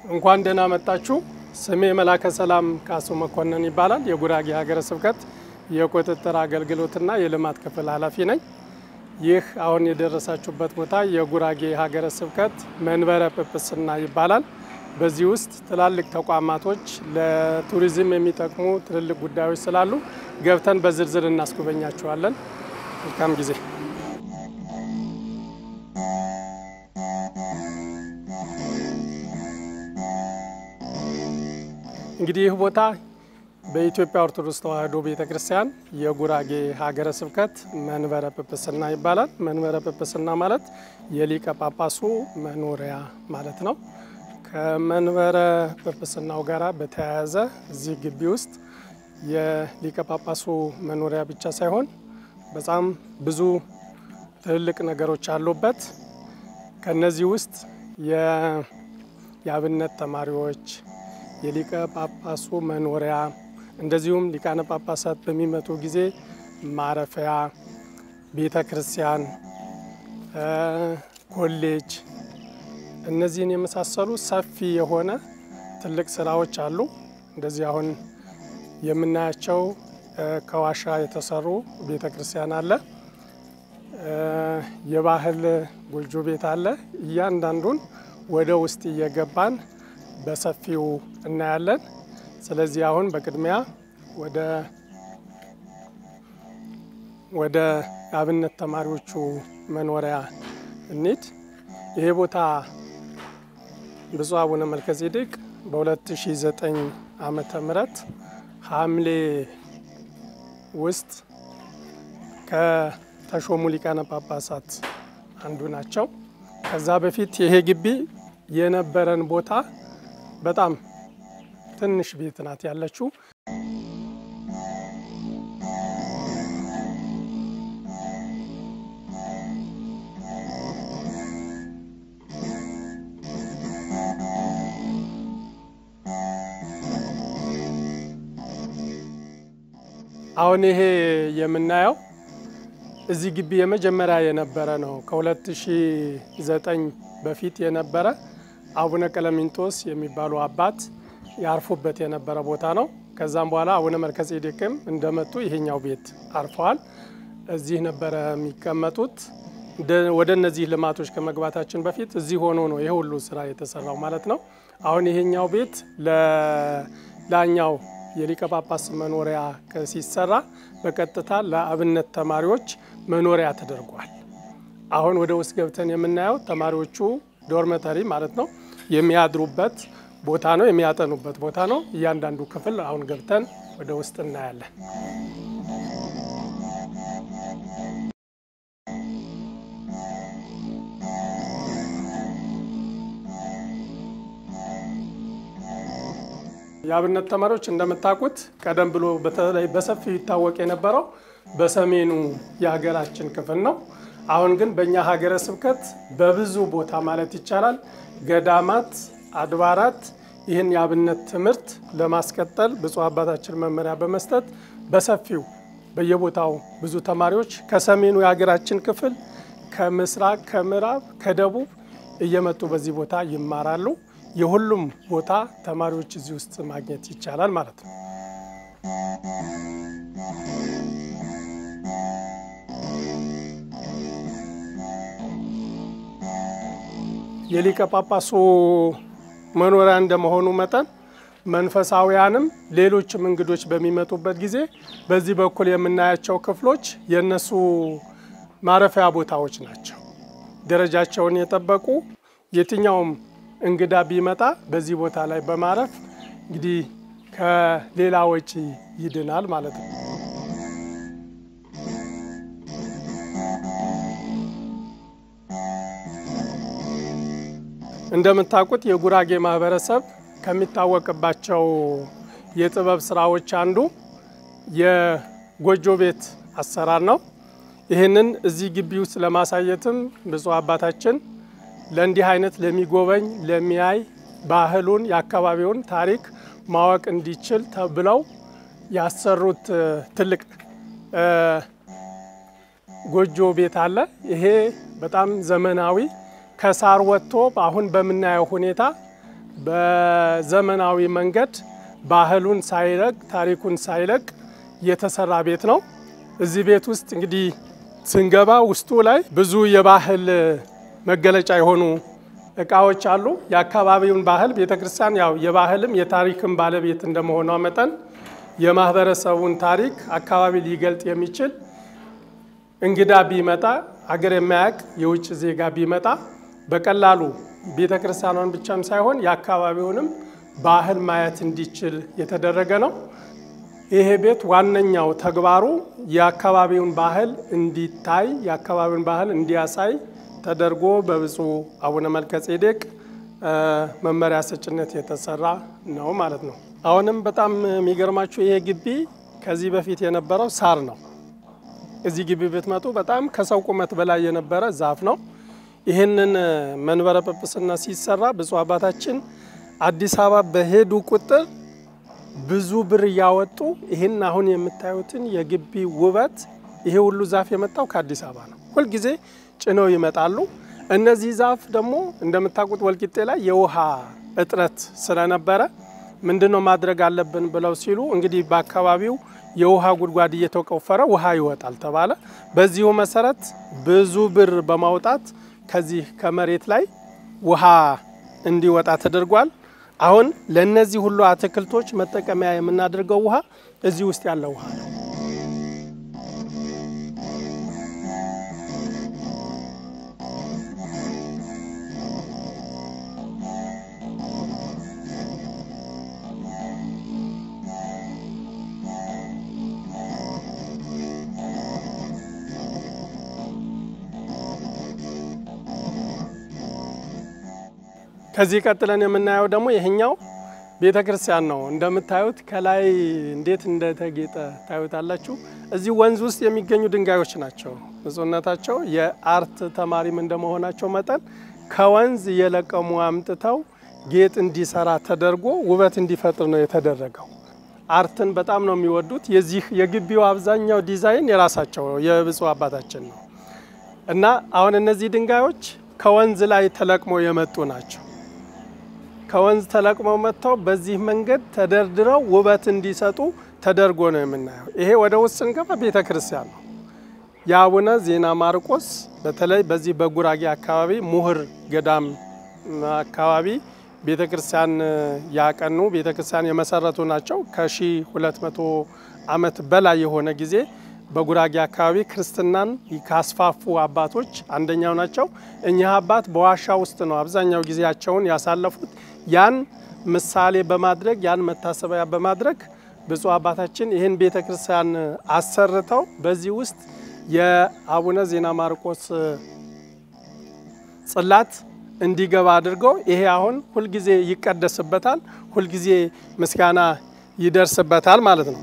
እንኳን ደህና መጣችሁ። ስሜ መላከ ሰላም ካሱ መኮንን ይባላል። የጉራጌ ሀገረ ስብከት የቁጥጥር አገልግሎትና የልማት ክፍል ኃላፊ ነኝ። ይህ አሁን የደረሳችሁበት ቦታ የጉራጌ ሀገረ ስብከት መንበረ ጵጵስና ይባላል። በዚህ ውስጥ ትላልቅ ተቋማቶች ለቱሪዝም የሚጠቅሙ ትልልቅ ጉዳዮች ስላሉ ገብተን በዝርዝር እናስጎበኛችኋለን። መልካም ጊዜ። እንግዲህ ይህ ቦታ በኢትዮጵያ ኦርቶዶክስ ተዋሕዶ ቤተ ክርስቲያን የጉራጌ ሀገረ ስብከት መንበረ ጵጵስና ይባላል። መንበረ ጵጵስና ማለት የሊቀ ጳጳሱ መኖሪያ ማለት ነው። ከመንበረ ጵጵስናው ጋር በተያያዘ እዚህ ግቢ ውስጥ የሊቀ ጳጳሱ መኖሪያ ብቻ ሳይሆን በጣም ብዙ ትልልቅ ነገሮች አሉበት። ከነዚህ ውስጥ የአብነት ተማሪዎች፣ የሊቀ ጳጳሱ መኖሪያ እንደዚሁም ሊቃነ ጳጳሳት በሚመጡ ጊዜ ማረፊያ፣ ቤተ ክርስቲያን፣ ኮሌጅ እነዚህን የመሳሰሉ ሰፊ የሆነ ትልቅ ስራዎች አሉ። እንደዚህ አሁን የምናያቸው ከዋሻ የተሰሩ ቤተ ክርስቲያን አለ። የባህል ጎጆ ቤት አለ። እያንዳንዱን ወደ ውስጥ እየገባን በሰፊው እናያለን። ስለዚህ አሁን በቅድሚያ ወደ ወደ አብነት ተማሪዎቹ መኖሪያ እንሂድ። ይሄ ቦታ ብፁዕ አቡነ መልከጼዴቅ በ2009 ዓመተ ምህረት ሐምሌ ውስጥ ከተሾሙ ሊቃነ ጳጳሳት አንዱ ናቸው። ከዛ በፊት ይሄ ግቢ የነበረን ቦታ በጣም ትንሽ ቤት ናት ያለችው። አሁን ይሄ የምናየው እዚህ ግቢ የመጀመሪያ የነበረ ነው። ከ2009 በፊት የነበረ አቡነ ቀለሚንጦስ የሚባሉ አባት ያርፉበት የነበረ ቦታ ነው። ከዛም በኋላ አቡነ መልከጼዴቅም እንደመጡ ይሄኛው ቤት አርፈዋል። እዚህ ነበረ የሚቀመጡት። ወደ እነዚህ ልማቶች ከመግባታችን በፊት እዚህ ሆኖ ነው ይሄ ሁሉ ስራ የተሰራው ማለት ነው። አሁን ይሄኛው ቤት ለላኛው የሊቀ ጳጳስ መኖሪያ ሲሰራ በቀጥታ ለአብነት ተማሪዎች መኖሪያ ተደርጓል። አሁን ወደ ውስጥ ገብተን የምናየው ተማሪዎቹ ዶርመተሪ ማለት ነው የሚያድሩበት ቦታ ነው፣ የሚያጠኑበት ቦታ ነው። እያንዳንዱ ክፍል አሁን ገብተን ወደ ውስጥ እናያለን። የአብነት ተማሪዎች እንደምታውቁት ቀደም ብሎ በተለይ በሰፊው ይታወቅ የነበረው በሰሜኑ የሀገራችን ክፍል ነው። አሁን ግን በእኛ ሀገረ ስብከት በብዙ ቦታ ማለት ይቻላል ገዳማት፣ አድባራት ይህን የአብነት ትምህርት ለማስቀጠል ብፁዕ አባታችን መመሪያ በመስጠት በሰፊው በየቦታው ብዙ ተማሪዎች ከሰሜኑ የሀገራችን ክፍል ከምስራቅ፣ ከምዕራብ፣ ከደቡብ እየመጡ በዚህ ቦታ ይማራሉ። የሁሉም ቦታ ተማሪዎች እዚህ ውስጥ ማግኘት ይቻላል ማለት ነው። የሊቀ ጳጳሱ መኖሪያ እንደመሆኑ መጠን መንፈሳውያንም ሌሎችም እንግዶች በሚመጡበት ጊዜ በዚህ በኩል የምናያቸው ክፍሎች የእነሱ ማረፊያ ቦታዎች ናቸው። ደረጃቸውን የጠበቁ የትኛውም እንግዳ ቢመጣ በዚህ ቦታ ላይ በማረፍ እንግዲህ ከሌላ ወጪ ይድናል ማለት ነው። እንደምታውቁት የጉራጌ ማህበረሰብ ከሚታወቅባቸው የጥበብ ስራዎች አንዱ የጎጆ ቤት አሰራር ነው። ይህንን እዚህ ግቢ ውስጥ ለማሳየትም ብፁዕ አባታችን ለእንዲህ አይነት ለሚጎበኝ ለሚያይ ባህሉን የአካባቢውን ታሪክ ማወቅ እንዲችል ተብለው ያሰሩት ትልቅ ጎጆ ቤት አለ። ይሄ በጣም ዘመናዊ ከሳር ወጥቶ አሁን በምናየው ሁኔታ በዘመናዊ መንገድ ባህሉን ሳይለቅ ታሪኩን ሳይለቅ የተሰራ ቤት ነው። እዚህ ቤት ውስጥ እንግዲህ ስንገባ ውስጡ ላይ ብዙ የባህል መገለጫ የሆኑ እቃዎች አሉ። የአካባቢውን ባህል ቤተ ክርስቲያን ያው የባህልም የታሪክም ባለቤት እንደመሆኗ መጠን የማህበረሰቡን ታሪክ አካባቢ ሊገልጥ የሚችል እንግዳ ቢመጣ አገር የማያውቅ የውጭ ዜጋ ቢመጣ በቀላሉ ቤተ ክርስቲያኗን ብቻም ሳይሆን የአካባቢውንም ባህል ማየት እንዲችል የተደረገ ነው። ይሄ ቤት ዋነኛው ተግባሩ የአካባቢውን ባህል እንዲታይ የአካባቢውን ባህል እንዲያሳይ ተደርጎ በብፁዕ አቡነ መልከ ጼዴቅ መመሪያ ሰጭነት የተሰራ ነው ማለት ነው። አሁንም በጣም የሚገርማችሁ ይሄ ግቢ ከዚህ በፊት የነበረው ሳር ነው። እዚህ ግቢ ብትመጡ በጣም ከሰው ቁመት በላይ የነበረ ዛፍ ነው። ይህንን መንበረ ጵጵስና ሲሰራ ብፁዕ አባታችን አዲስ አበባ በሄዱ ቁጥር ብዙ ብር እያወጡ ይህን አሁን የምታዩትን የግቢ ውበት ይሄ ሁሉ ዛፍ የመጣው ከአዲስ አበባ ነው። ሁልጊዜ ጭነው ይመጣሉ። እነዚህ ዛፍ ደግሞ እንደምታውቁት ወልቂጤ ላይ የውሃ እጥረት ስለነበረ ምንድነው ማድረግ አለብን ብለው ሲሉ እንግዲህ በአካባቢው የውሃ ጉድጓድ እየተቆፈረ ውሃ ይወጣል ተባለ። በዚሁ መሰረት ብዙ ብር በማውጣት ከዚህ ከመሬት ላይ ውሃ እንዲወጣ ተደርጓል። አሁን ለእነዚህ ሁሉ አትክልቶች መጠቀሚያ የምናደርገው ውሃ እዚህ ውስጥ ያለው ውሃ ነው። ከዚህ ቀጥለን የምናየው ደግሞ ይሄኛው ቤተ ክርስቲያን ነው። እንደምታዩት ከላይ እንዴት እንደተጌጠ ታዩታላችሁ። እዚህ ወንዝ ውስጥ የሚገኙ ድንጋዮች ናቸው። ብፁዕነታቸው የአርት ተማሪም እንደመሆናቸው መጠን ከወንዝ እየለቀሙ አምጥተው ጌጥ እንዲሰራ ተደርጎ ውበት እንዲፈጥር ነው የተደረገው። አርትን በጣም ነው የሚወዱት። የዚህ የግቢው አብዛኛው ዲዛይን የራሳቸው የብፁዕ አባታችን ነው እና አሁን እነዚህ ድንጋዮች ከወንዝ ላይ ተለቅሞ የመጡ ናቸው። ከወንዝ ተለቅመው መጥተው በዚህ መንገድ ተደርድረው ውበት እንዲሰጡ ተደርጎ ነው የምናየው። ይሄ ወደ ውስጥ ስንገባ ቤተ ክርስቲያን ነው። የአቡነ ዜና ማርቆስ በተለይ በዚህ በጉራጌ አካባቢ ሙህር ገዳም አካባቢ ቤተ ክርስቲያን ያቀኑ ቤተ ክርስቲያን የመሰረቱ ናቸው። ከ1200 ዓመት በላይ የሆነ ጊዜ በጉራጌ አካባቢ ክርስትናን ካስፋፉ አባቶች አንደኛው ናቸው። እኚህ አባት በዋሻ ውስጥ ነው አብዛኛው ጊዜያቸውን ያሳለፉት። ያን ምሳሌ በማድረግ ያን መታሰቢያ በማድረግ ብፁዕ አባታችን ይህን ቤተ ክርስቲያን አሰርተው በዚህ ውስጥ የአቡነ ዜና ማርቆስ ጽላት እንዲገባ አድርገው ይሄ አሁን ሁልጊዜ ይቀደስበታል፣ ሁልጊዜ ምስጋና ይደርስበታል ማለት ነው።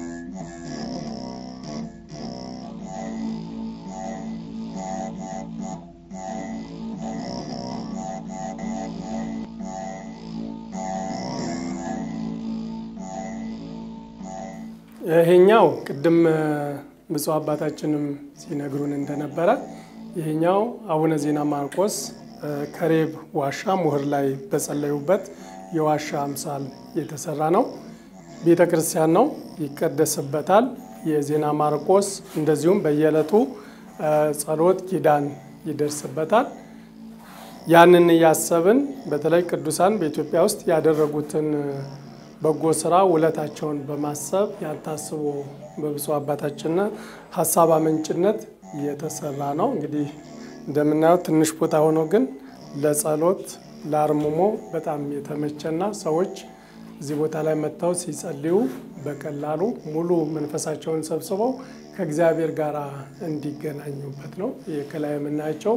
ይሄኛው ቅድም ብፁዕ አባታችንም ሲነግሩን እንደነበረ ይሄኛው አቡነ ዜና ማርቆስ ከሬብ ዋሻ ሙህር ላይ በጸለዩበት የዋሻ አምሳል የተሰራ ነው። ቤተ ክርስቲያን ነው፣ ይቀደስበታል። የዜና ማርቆስ እንደዚሁም በየዕለቱ ጸሎት፣ ኪዳን ይደርስበታል። ያንን እያሰብን በተለይ ቅዱሳን በኢትዮጵያ ውስጥ ያደረጉትን በጎ ስራ ውለታቸውን በማሰብ ያታስቦ በብፁዕ አባታችን ሀሳብ አመንጭነት የተሰራ ነው። እንግዲህ እንደምናየው ትንሽ ቦታ ሆኖ ግን ለጸሎት ለአርምሞ በጣም የተመቸና ሰዎች እዚህ ቦታ ላይ መጥተው ሲጸልዩ በቀላሉ ሙሉ መንፈሳቸውን ሰብስበው ከእግዚአብሔር ጋር እንዲገናኙበት ነው። ይህ ከላይ የምናያቸው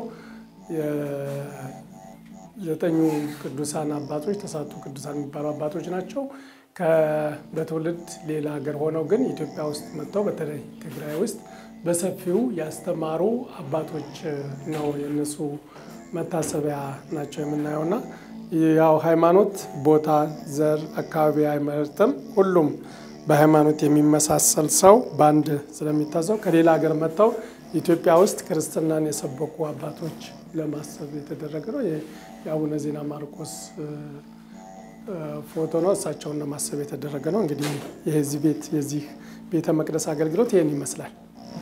ዘጠኙ ቅዱሳን አባቶች ተሳቱ ቅዱሳን የሚባሉ አባቶች ናቸው። በትውልድ ሌላ ሀገር ሆነው ግን ኢትዮጵያ ውስጥ መጥተው በተለይ ትግራይ ውስጥ በሰፊው ያስተማሩ አባቶች ነው። የእነሱ መታሰቢያ ናቸው የምናየውና ያው ሃይማኖት ቦታ፣ ዘር፣ አካባቢ አይመርጥም። ሁሉም በሃይማኖት የሚመሳሰል ሰው በአንድ ስለሚታዘው ከሌላ ሀገር መጥተው ኢትዮጵያ ውስጥ ክርስትናን የሰበኩ አባቶች ለማሰብ የተደረገ ነው። የአቡነ ዜና ማርቆስ ፎቶ ነው። እሳቸውን ለማሰብ የተደረገ ነው። እንግዲህ የዚህ ቤት የዚህ ቤተ መቅደስ አገልግሎት ይህን ይመስላል።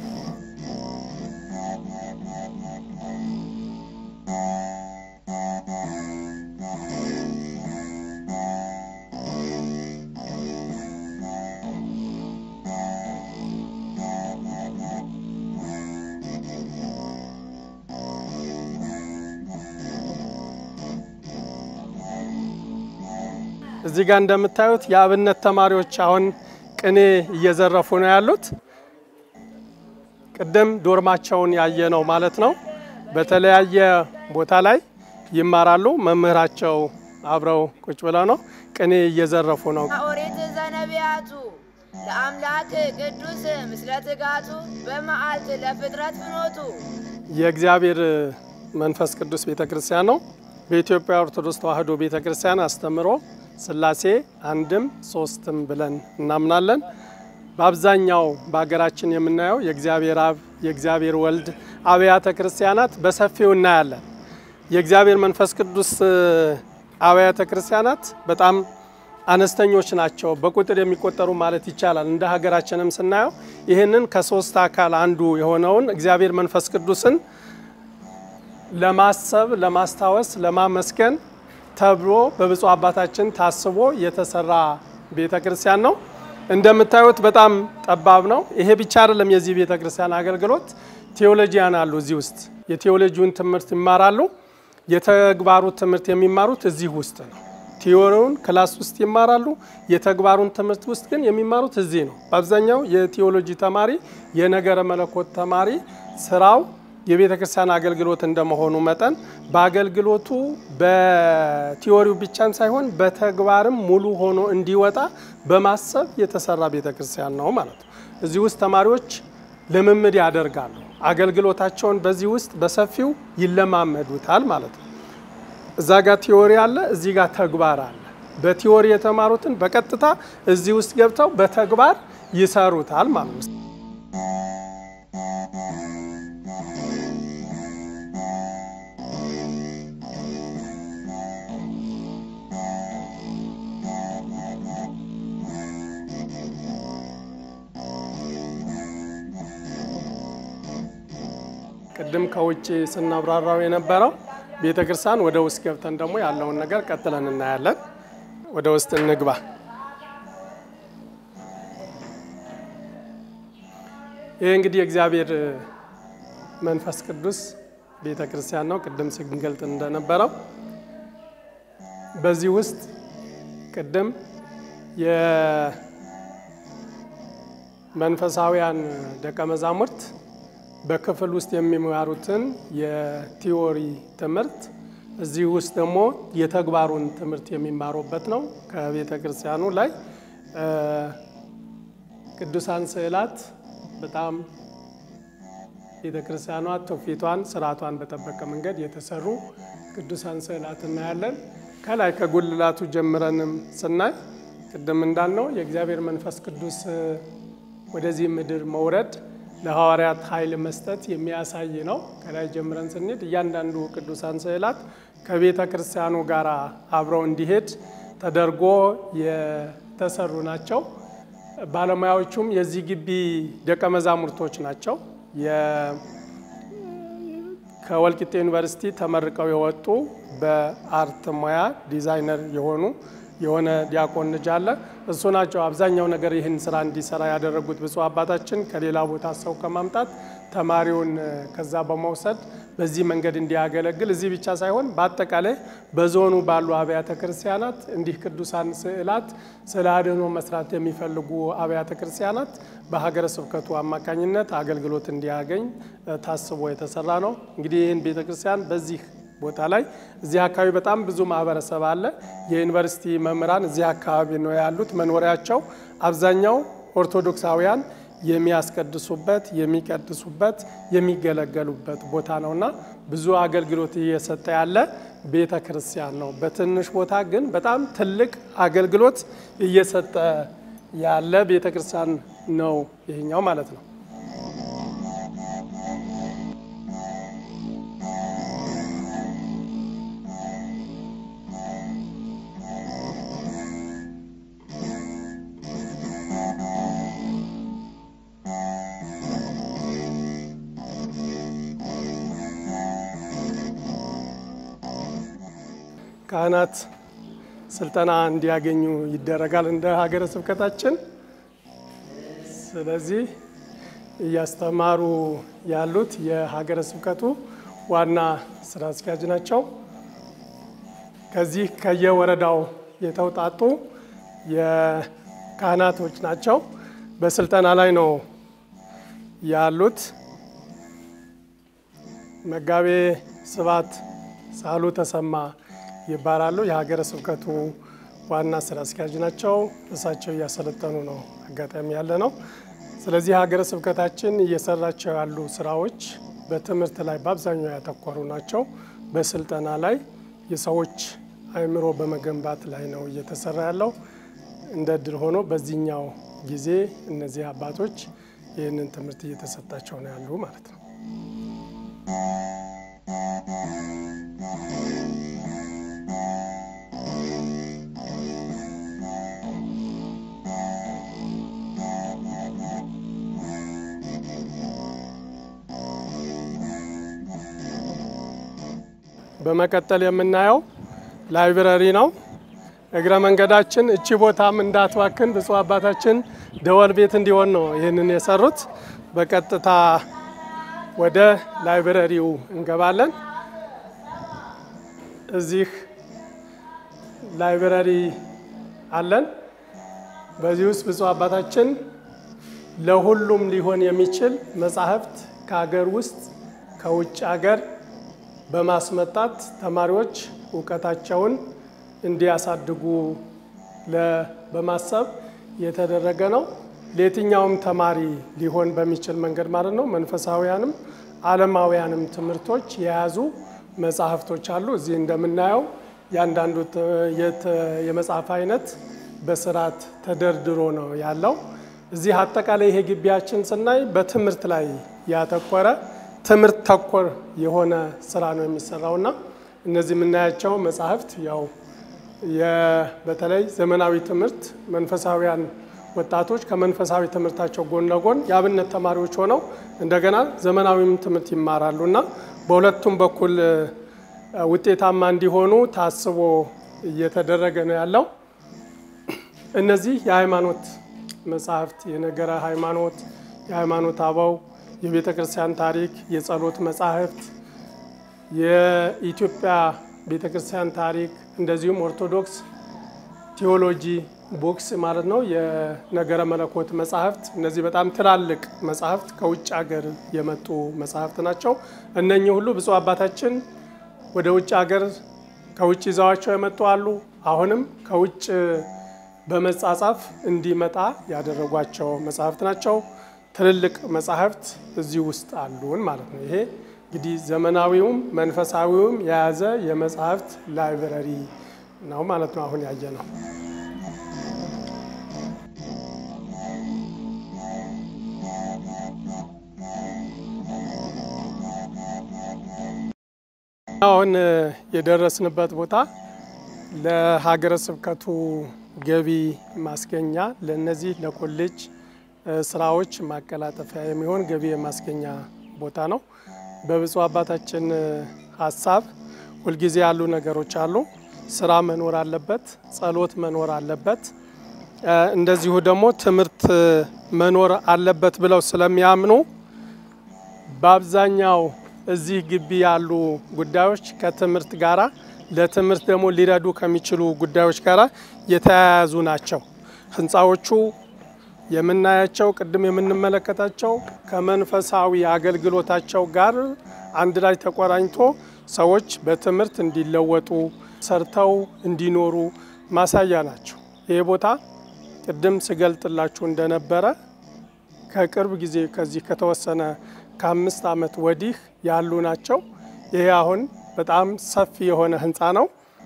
እዚህ ጋር እንደምታዩት የአብነት ተማሪዎች አሁን ቅኔ እየዘረፉ ነው ያሉት። ቅድም ዶርማቸውን ያየ ነው ማለት ነው። በተለያየ ቦታ ላይ ይማራሉ። መምህራቸው አብረው ቁጭ ብለው ነው ቅኔ እየዘረፉ ነው። ኦሪት ዘነቢያቱ ለአምላክ ቅዱስ ምስለ ትጋቱ በመዓልት ለፍጥረት ፍኖቱ የእግዚአብሔር መንፈስ ቅዱስ ቤተ ክርስቲያን ነው። በኢትዮጵያ ኦርቶዶክስ ተዋሕዶ ቤተ ክርስቲያን አስተምሮ ሥላሴ አንድም ሶስትም ብለን እናምናለን። በአብዛኛው በሀገራችን የምናየው የእግዚአብሔር አብ፣ የእግዚአብሔር ወልድ አብያተ ክርስቲያናት በሰፊው እናያለን። የእግዚአብሔር መንፈስ ቅዱስ አብያተ ክርስቲያናት በጣም አነስተኞች ናቸው፣ በቁጥር የሚቆጠሩ ማለት ይቻላል። እንደ ሀገራችንም ስናየው ይህንን ከሶስት አካል አንዱ የሆነውን እግዚአብሔር መንፈስ ቅዱስን ለማሰብ፣ ለማስታወስ፣ ለማመስገን ተብሎ በብፁዕ አባታችን ታስቦ የተሰራ ቤተ ክርስቲያን ነው። እንደምታዩት በጣም ጠባብ ነው። ይሄ ብቻ አይደለም። የዚህ ቤተ ክርስቲያን አገልግሎት ቴዎሎጂያን አሉ እዚህ ውስጥ የቴዎሎጂውን ትምህርት ይማራሉ። የተግባሩ ትምህርት የሚማሩት እዚህ ውስጥ ነው። ቲዎሪውን ክላስ ውስጥ ይማራሉ። የተግባሩን ትምህርት ውስጥ ግን የሚማሩት እዚህ ነው። በአብዛኛው የቴዎሎጂ ተማሪ የነገረ መለኮት ተማሪ ስራው የቤተ ክርስቲያን አገልግሎት እንደመሆኑ መጠን በአገልግሎቱ በቲዎሪው ብቻን ሳይሆን በተግባርም ሙሉ ሆኖ እንዲወጣ በማሰብ የተሰራ ቤተ ክርስቲያን ነው ማለት ነው። እዚህ ውስጥ ተማሪዎች ልምምድ ያደርጋሉ። አገልግሎታቸውን በዚህ ውስጥ በሰፊው ይለማመዱታል ማለት ነው። እዛ ጋር ቲዎሪ አለ፣ እዚህ ጋር ተግባር አለ። በቲዎሪ የተማሩትን በቀጥታ እዚህ ውስጥ ገብተው በተግባር ይሰሩታል ማለት ነው። ቅድም ከውጭ ስናብራራው የነበረው ቤተ ክርስቲያን ወደ ውስጥ ገብተን ደግሞ ያለውን ነገር ቀጥለን እናያለን። ወደ ውስጥ እንግባ። ይህ እንግዲህ የእግዚአብሔር መንፈስ ቅዱስ ቤተ ክርስቲያን ነው። ቅድም ስንገልጥ እንደነበረው በዚህ ውስጥ ቅድም የመንፈሳውያን ደቀ መዛሙርት በክፍል ውስጥ የሚማሩትን የቲዎሪ ትምህርት እዚህ ውስጥ ደግሞ የተግባሩን ትምህርት የሚማሩበት ነው። ከቤተ ክርስቲያኑ ላይ ቅዱሳን ስዕላት በጣም ቤተ ክርስቲያኗ ትውፊቷን፣ ስርዓቷን በጠበቀ መንገድ የተሰሩ ቅዱሳን ስዕላት እናያለን። ከላይ ከጉልላቱ ጀምረንም ስናይ ቅድም እንዳልነው የእግዚአብሔር መንፈስ ቅዱስ ወደዚህ ምድር መውረድ ለሐዋርያት ኃይል መስጠት የሚያሳይ ነው። ከላይ ጀምረን ስንሄድ እያንዳንዱ ቅዱሳን ስዕላት ከቤተ ክርስቲያኑ ጋር አብረው እንዲሄድ ተደርጎ የተሰሩ ናቸው። ባለሙያዎቹም የዚህ ግቢ ደቀ መዛሙርቶች ናቸው። ከወልቂጤ ዩኒቨርሲቲ ተመርቀው የወጡ በአርት ሙያ ዲዛይነር የሆኑ የሆነ ዲያቆን ልጅ አለ። እሱ ናቸው አብዛኛው ነገር ይህን ስራ እንዲሰራ ያደረጉት። ብፁዕ አባታችን ከሌላ ቦታ ሰው ከማምጣት ተማሪውን ከዛ በመውሰድ በዚህ መንገድ እንዲያገለግል እዚህ ብቻ ሳይሆን በአጠቃላይ በዞኑ ባሉ አብያተ ክርስቲያናት እንዲህ ቅዱሳን ስዕላት ስለ አድኅኖ መስራት የሚፈልጉ አብያተ ክርስቲያናት በሀገረ ስብከቱ አማካኝነት አገልግሎት እንዲያገኝ ታስቦ የተሰራ ነው። እንግዲህ ይህን ቤተ ክርስቲያን በዚህ ቦታ ላይ እዚህ አካባቢ በጣም ብዙ ማህበረሰብ አለ። የዩኒቨርሲቲ መምህራን እዚህ አካባቢ ነው ያሉት። መኖሪያቸው አብዛኛው ኦርቶዶክሳውያን የሚያስቀድሱበት፣ የሚቀድሱበት፣ የሚገለገሉበት ቦታ ነውና ብዙ አገልግሎት እየሰጠ ያለ ቤተ ክርስቲያን ነው። በትንሽ ቦታ ግን በጣም ትልቅ አገልግሎት እየሰጠ ያለ ቤተ ክርስቲያን ነው ይሄኛው ማለት ነው። ካህናት ስልጠና እንዲያገኙ ይደረጋል እንደ ሀገረ ስብከታችን። ስለዚህ እያስተማሩ ያሉት የሀገረ ስብከቱ ዋና ስራ አስኪያጅ ናቸው። ከዚህ ከየወረዳው የተውጣጡ የካህናቶች ናቸው። በስልጠና ላይ ነው ያሉት። መጋቤ ስብሐት ሳህሉ ተሰማ ይባላሉ። የሀገረ ስብከቱ ዋና ስራ አስኪያጅ ናቸው። እሳቸው እያሰለጠኑ ነው አጋጣሚ ያለ ነው። ስለዚህ ሀገረ ስብከታችን እየሰራቸው ያሉ ስራዎች በትምህርት ላይ በአብዛኛው ያተኮሩ ናቸው። በስልጠና ላይ የሰዎች አእምሮ በመገንባት ላይ ነው እየተሰራ ያለው። እንደ እድል ሆኖ በዚህኛው ጊዜ እነዚህ አባቶች ይህንን ትምህርት እየተሰጣቸው ነው ያሉ ማለት ነው። በመቀጠል የምናየው ላይብረሪ ነው። እግረ መንገዳችን እቺ ቦታም እንዳትባክን ብፁዕ አባታችን ደወል ቤት እንዲሆን ነው ይህንን የሰሩት። በቀጥታ ወደ ላይብረሪው እንገባለን። እዚህ ላይብረሪ አለን። በዚህ ውስጥ ብፁዕ አባታችን ለሁሉም ሊሆን የሚችል መጻሕፍት ከሀገር ውስጥ ከውጭ ሀገር በማስመጣት ተማሪዎች እውቀታቸውን እንዲያሳድጉ በማሰብ የተደረገ ነው። ለየትኛውም ተማሪ ሊሆን በሚችል መንገድ ማለት ነው። መንፈሳዊያንም ዓለማውያንም ትምህርቶች የያዙ መጽሐፍቶች አሉ። እዚህ እንደምናየው ያንዳንዱ የመጽሐፍ አይነት በስርዓት ተደርድሮ ነው ያለው። እዚህ አጠቃላይ ይሄ ግቢያችን ስናይ በትምህርት ላይ ያተኮረ ትምህርት ተኮር የሆነ ስራ ነው የሚሰራውና እነዚህ የምናያቸው መጽሐፍት ያው በተለይ ዘመናዊ ትምህርት መንፈሳዊያን ወጣቶች ከመንፈሳዊ ትምህርታቸው ጎን ለጎን የአብነት ተማሪዎች ሆነው እንደገና ዘመናዊም ትምህርት ይማራሉ እና በሁለቱም በኩል ውጤታማ እንዲሆኑ ታስቦ እየተደረገ ነው ያለው። እነዚህ የሃይማኖት መጽሐፍት የነገረ ሃይማኖት፣ የሃይማኖት አበው፣ የቤተ ክርስቲያን ታሪክ፣ የጸሎት መጻሕፍት፣ የኢትዮጵያ ቤተ ክርስቲያን ታሪክ እንደዚሁም ኦርቶዶክስ ቴዎሎጂ ቦክስ ማለት ነው። የነገረ መለኮት መጽሐፍት እነዚህ በጣም ትላልቅ መጽሐፍት ከውጭ ሀገር የመጡ መጽሐፍት ናቸው። እነኚህ ሁሉ ብፁዕ አባታችን ወደ ውጭ ሀገር ከውጭ ይዘዋቸው የመጡ አሉ። አሁንም ከውጭ በመጻጻፍ እንዲመጣ ያደረጓቸው መጽሐፍት ናቸው። ትልልቅ መጽሐፍት እዚህ ውስጥ አሉን ማለት ነው። ይሄ እንግዲህ ዘመናዊውም መንፈሳዊውም የያዘ የመጽሐፍት ላይብረሪ ነው ማለት ነው። አሁን ያየ ነው። አሁን የደረስንበት ቦታ ለሀገረ ስብከቱ ገቢ ማስገኛ ለነዚህ ለኮሌጅ ስራዎች ማቀላጠፊያ የሚሆን ገቢ የማስገኛ ቦታ ነው። በብፁዕ አባታችን ሀሳብ ሁልጊዜ ያሉ ነገሮች አሉ። ስራ መኖር አለበት፣ ጸሎት መኖር አለበት፣ እንደዚሁ ደግሞ ትምህርት መኖር አለበት ብለው ስለሚያምኑ በአብዛኛው እዚህ ግቢ ያሉ ጉዳዮች ከትምህርት ጋራ ለትምህርት ደግሞ ሊረዱ ከሚችሉ ጉዳዮች ጋር የተያያዙ ናቸው። ህንፃዎቹ የምናያቸው ቅድም የምንመለከታቸው ከመንፈሳዊ አገልግሎታቸው ጋር አንድ ላይ ተቆራኝቶ ሰዎች በትምህርት እንዲለወጡ ሰርተው እንዲኖሩ ማሳያ ናቸው። ይህ ቦታ ቅድም ስገልጥላችሁ እንደነበረ ከቅርብ ጊዜ ከዚህ ከተወሰነ ከአምስት ዓመት ወዲህ ያሉ ናቸው። ይሄ አሁን በጣም ሰፊ የሆነ ህንፃ ነው።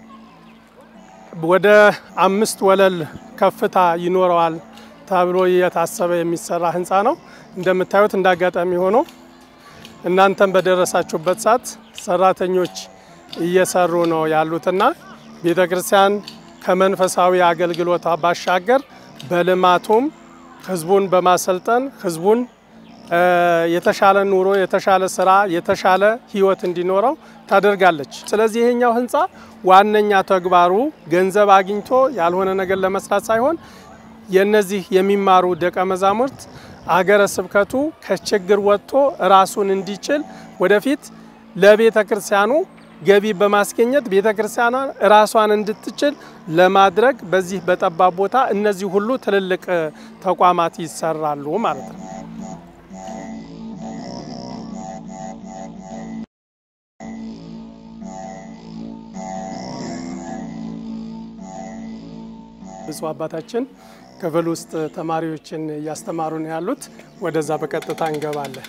ወደ አምስት ወለል ከፍታ ይኖረዋል ተብሎ የታሰበ የሚሰራ ህንፃ ነው። እንደምታዩት እንደ አጋጣሚ ሆኖ እናንተም በደረሳችሁበት ሰዓት ሰራተኞች እየሰሩ ነው ያሉትና ቤተ ክርስቲያን ከመንፈሳዊ አገልግሎቷ ባሻገር በልማቱም ህዝቡን በማሰልጠን ህዝቡን የተሻለ ኑሮ፣ የተሻለ ስራ፣ የተሻለ ህይወት እንዲኖረው ታደርጋለች። ስለዚህ ይሄኛው ህንፃ ዋነኛ ተግባሩ ገንዘብ አግኝቶ ያልሆነ ነገር ለመስራት ሳይሆን የነዚህ የሚማሩ ደቀ መዛሙርት አገረ ስብከቱ ከችግር ወጥቶ ራሱን እንዲችል ወደፊት ለቤተ ክርስቲያኑ ገቢ በማስገኘት ቤተ ክርስቲያኗን ራሷን እንድትችል ለማድረግ በዚህ በጠባብ ቦታ እነዚህ ሁሉ ትልልቅ ተቋማት ይሰራሉ ማለት ነው። ብፁዕ አባታችን ክፍል ውስጥ ተማሪዎችን እያስተማሩ ነው ያሉት። ወደዛ በቀጥታ እንገባለን።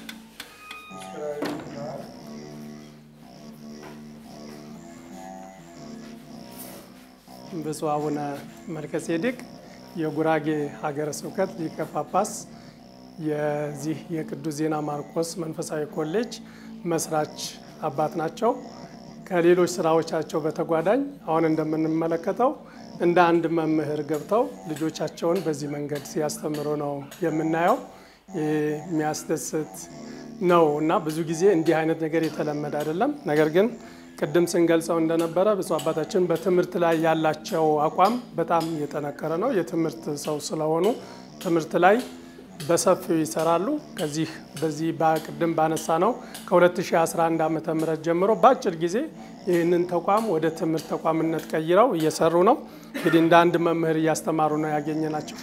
ብፁዕ አቡነ መልከጼዴቅ የጉራጌ ሀገረ ስብከት ሊቀ ጳጳስ፣ የዚህ የቅዱስ ዜና ማርቆስ መንፈሳዊ ኮሌጅ መስራች አባት ናቸው። ከሌሎች ስራዎቻቸው በተጓዳኝ አሁን እንደምንመለከተው እንደ አንድ መምህር ገብተው ልጆቻቸውን በዚህ መንገድ ሲያስተምሩ ነው የምናየው። የሚያስደስት ነው እና ብዙ ጊዜ እንዲህ አይነት ነገር የተለመደ አይደለም። ነገር ግን ቅድም ስንገልጸው እንደነበረ ብፁዕ አባታችን በትምህርት ላይ ያላቸው አቋም በጣም የጠነከረ ነው። የትምህርት ሰው ስለሆኑ ትምህርት ላይ በሰፊው ይሰራሉ። ከዚህ በዚህ በቅድም ባነሳ ነው ከ2011 ዓ ም ጀምሮ በአጭር ጊዜ ይህንን ተቋም ወደ ትምህርት ተቋምነት ቀይረው እየሰሩ ነው። እንግዲህ እንደ አንድ መምህር እያስተማሩ ነው ያገኘ ናቸው።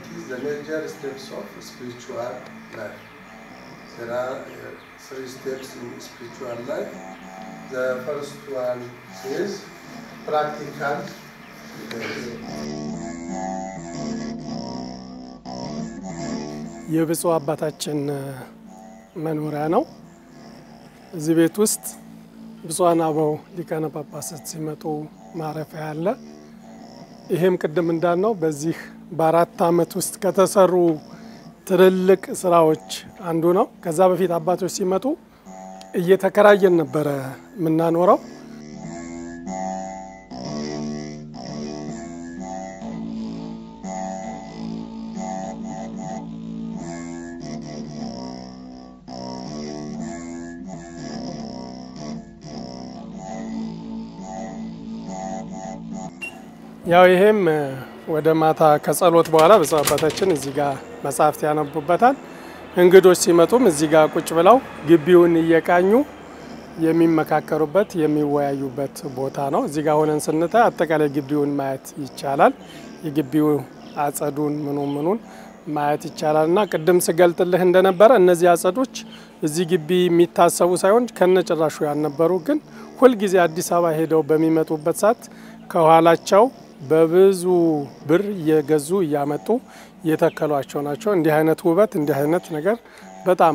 የብፁዕ አባታችን መኖሪያ ነው። እዚህ ቤት ውስጥ ብፁዓን አበው ሊቃነ ጳጳሳት ሲመጡ ማረፊያ አለ። ይሄም ቅድም እንዳልነው በዚህ በአራት ዓመት ውስጥ ከተሰሩ ትልልቅ ስራዎች አንዱ ነው። ከዛ በፊት አባቶች ሲመጡ እየተከራየን ነበረ የምናኖረው። ያው ይሄም ወደ ማታ ከጸሎት በኋላ ብፁዕ አባታችን እዚህ ጋር መጽሐፍት ያነቡበታል። እንግዶች ሲመጡም እዚህ ጋር ቁጭ ብለው ግቢውን እየቃኙ የሚመካከሩበት የሚወያዩበት ቦታ ነው። እዚህ ጋር ሆነን ስንታይ አጠቃላይ ግቢውን ማየት ይቻላል። የግቢው አጸዱን ምኑ ምኑን ማየት ይቻላል እና ቅድም ስገልጥልህ እንደነበረ እነዚህ አጸዶች እዚህ ግቢ የሚታሰቡ ሳይሆን ከነጭራሹ ያልነበሩ ግን ሁልጊዜ አዲስ አበባ ሄደው በሚመጡበት ሰዓት ከኋላቸው በብዙ ብር እየገዙ እያመጡ የተከሏቸው ናቸው። እንዲህ አይነት ውበት እንዲህ አይነት ነገር በጣም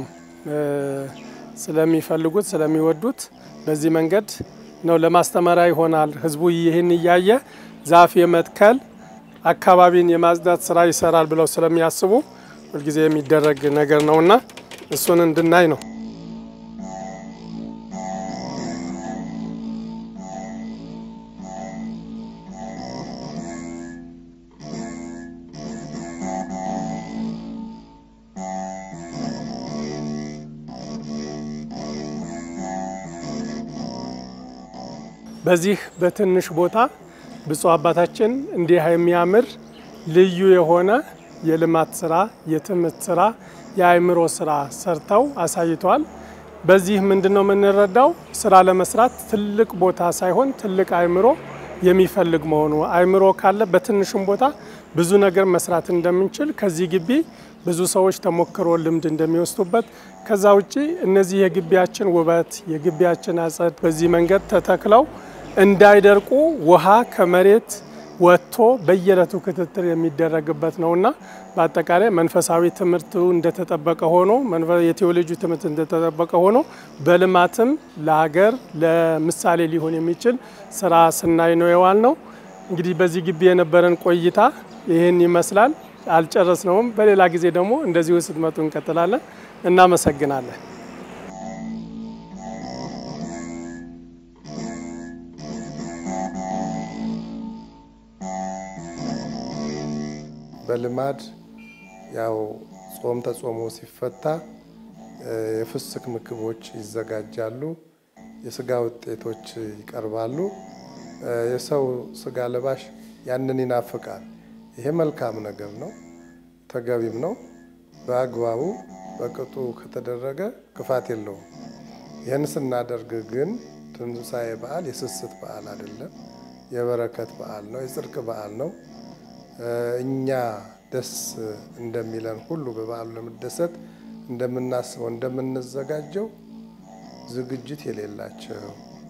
ስለሚፈልጉት ስለሚወዱት በዚህ መንገድ ነው ለማስተማሪያ ይሆናል። ህዝቡ ይህን እያየ ዛፍ የመትከል አካባቢን የማጽዳት ስራ ይሰራል ብለው ስለሚያስቡ ሁልጊዜ የሚደረግ ነገር ነውና እሱን እንድናይ ነው። በዚህ በትንሽ ቦታ ብፁዕ አባታችን እንዲህ የሚያምር ልዩ የሆነ የልማት ስራ፣ የትምህርት ስራ፣ የአእምሮ ስራ ሰርተው አሳይተዋል። በዚህ ምንድን ነው የምንረዳው? ስራ ለመስራት ትልቅ ቦታ ሳይሆን ትልቅ አእምሮ የሚፈልግ መሆኑ አእምሮ ካለ በትንሹም ቦታ ብዙ ነገር መስራት እንደምንችል ከዚህ ግቢ ብዙ ሰዎች ተሞክሮ ልምድ እንደሚወስዱበት ከዛ ውጪ እነዚህ የግቢያችን ውበት የግቢያችን አጸድ በዚህ መንገድ ተተክለው እንዳይደርቁ ውሃ ከመሬት ወጥቶ በየዕለቱ ክትትል የሚደረግበት ነውና በአጠቃላይ መንፈሳዊ ትምህርቱ እንደተጠበቀ ሆኖ የቴዎሎጂ ትምህርት እንደተጠበቀ ሆኖ በልማትም ለሀገር ለምሳሌ ሊሆን የሚችል ስራ ስናይ ነው የዋል ነው። እንግዲህ በዚህ ግቢ የነበረን ቆይታ ይህን ይመስላል። አልጨረስነውም። በሌላ ጊዜ ደግሞ እንደዚሁ ስትመጡ እንቀጥላለን። እናመሰግናለን። በልማድ ያው ጾም ተጾሞ ሲፈታ የፍስክ ምግቦች ይዘጋጃሉ። የስጋ ውጤቶች ይቀርባሉ። የሰው ስጋ ለባሽ ያንን ይናፍቃል። ይሄ መልካም ነገር ነው፣ ተገቢም ነው። በአግባቡ በቅጡ ከተደረገ ክፋት የለውም። ይህን ስናደርግ ግን ትንሣኤ በዓል የስስት በዓል አይደለም፣ የበረከት በዓል ነው፣ የጽድቅ በዓል ነው። እኛ ደስ እንደሚለን ሁሉ በበዓሉ ለመደሰት እንደምናስበው እንደምንዘጋጀው ዝግጅት የሌላቸው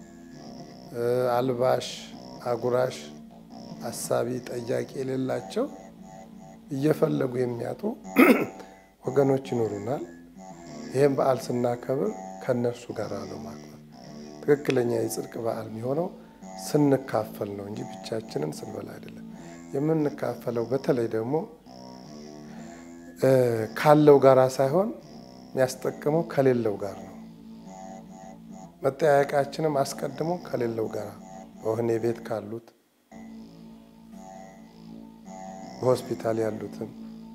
አልባሽ፣ አጉራሽ፣ አሳቢ፣ ጠያቂ የሌላቸው እየፈለጉ የሚያጡ ወገኖች ይኖሩናል። ይህም በዓል ስናከብር ከእነርሱ ጋር ነው ማክበር። ትክክለኛ የጽድቅ በዓል የሚሆነው ስንካፈል ነው እንጂ ብቻችንን ስንበላ አይደለም። የምንካፈለው በተለይ ደግሞ ካለው ጋራ ሳይሆን የሚያስጠቅመው ከሌለው ጋር ነው። መጠያየቃችንም አስቀድሞ ከሌለው ጋር በወህኒ ቤት ካሉት፣ በሆስፒታል ያሉትን፣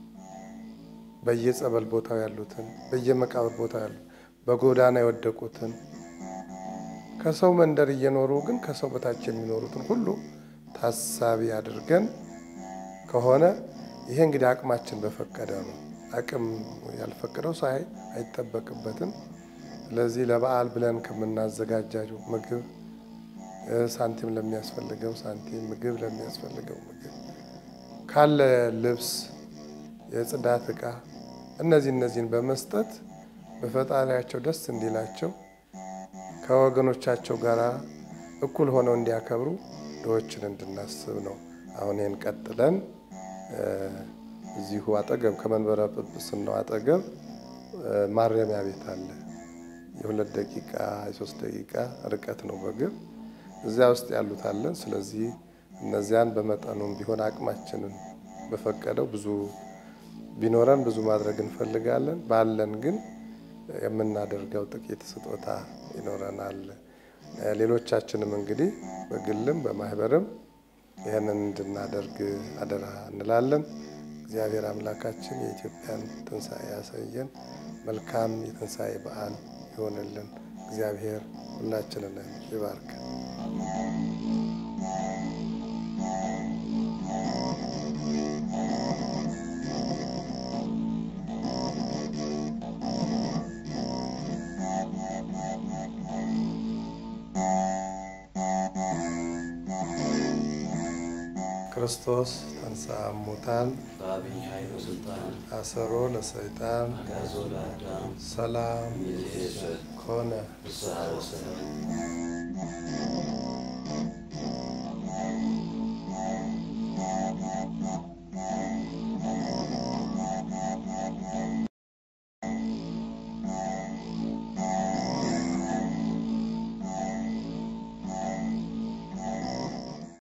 በየጸበል ቦታው ያሉትን፣ በየመቃብር ቦታው ያሉት፣ በጎዳና የወደቁትን ከሰው መንደር እየኖሩ ግን ከሰው በታች የሚኖሩትን ሁሉ ታሳቢ አድርገን ከሆነ ይሄ እንግዲህ አቅማችን በፈቀደ ነው። አቅም ያልፈቀደው ሰው አይጠበቅበትም። ስለዚህ ለበዓል ብለን ከምናዘጋጃቸው ምግብ፣ ሳንቲም ለሚያስፈልገው ሳንቲም፣ ምግብ ለሚያስፈልገው ምግብ፣ ካለ ልብስ፣ የጽዳት ዕቃ እነዚህ እነዚህን በመስጠት በፈጣሪያቸው ደስ እንዲላቸው ከወገኖቻቸው ጋር እኩል ሆነው እንዲያከብሩ ድሆችን እንድናስብ ነው። አሁን ይህን ቀጥለን እዚሁ አጠገብ ከመንበረ ጵጵስናው አጠገብ ማረሚያ ቤት አለ። የሁለት ደቂቃ የሶስት ደቂቃ ርቀት ነው በእግር እዚያ ውስጥ ያሉት አለን። ስለዚህ እነዚያን በመጠኑም ቢሆን አቅማችንን በፈቀደው ብዙ ቢኖረን ብዙ ማድረግ እንፈልጋለን። ባለን ግን የምናደርገው ጥቂት ስጦታ ይኖረናል። ሌሎቻችንም እንግዲህ በግልም በማህበርም ይህንን እንድናደርግ አደራ እንላለን። እግዚአብሔር አምላካችን የኢትዮጵያን ትንሣኤ ያሳየን። መልካም የትንሣኤ በዓል ይሆንልን። እግዚአብሔር ሁላችንን ይባርክ። ክርስቶስ ተንሥአ እሙታን አሰሮ ለሰይጣን ሰላም ኮነ።